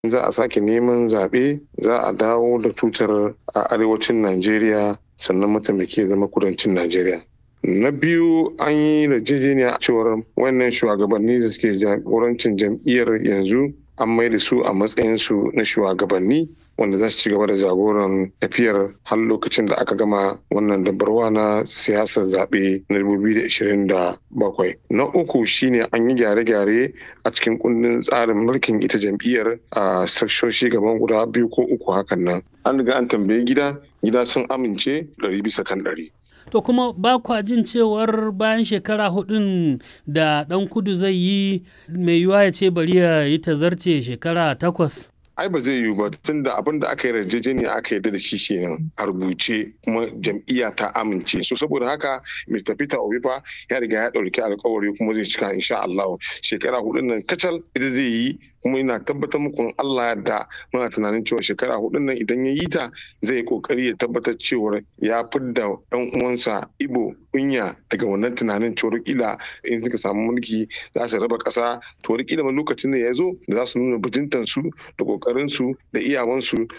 za a sake neman zaɓe za a dawo da tutar a arewacin najeriya sannan mataimaki ya zama kudancin najeriya na biyu an yi yarjejeniya cewar wannan shugabanni da suke jagorancin jam'iyyar yanzu an mai da su a matsayinsu na shugabanni wanda za su ci gaba da jagoran tafiyar har lokacin da aka gama wannan dabarwa na siyasar zaɓe na 2027. Na uku shine an yi gyare-gyare a cikin kundin tsarin mulkin ita jam'iyyar a sakshoshi gaban guda biyu ko uku hakan nan. An riga an tambayi gida, gida sun amince ɗari bisa kan ɗari. To kuma ba kwa jin cewar bayan shekara hudun da ɗan kudu zai yi mai yiwuwa ya ce bari ya yi tazarce shekara takwas. ai ba zai yiwu ba tun da abin da aka yi yarjejeniya aka yarda da shi kenan a rubuce kuma jam'iyya ta amince so saboda haka Mr. Peter Obi fa ya riga ya ɗauki alkawari kuma zai cika insha Allah shekara hudun nan kacal ita zai yi kuma ina tabbatar muku Allah da muna tunanin cewa shekara hudun nan idan ya yi ta zai yi kokari ya tabbatar cewa ya fidda ɗan uwansa Ibo kunya daga wannan tunanin cewa kila in suka samu mulki za su raba ƙasa to kila ma lokacin da ya zo da za su nuna bajintan su da kokarin su da iyawan su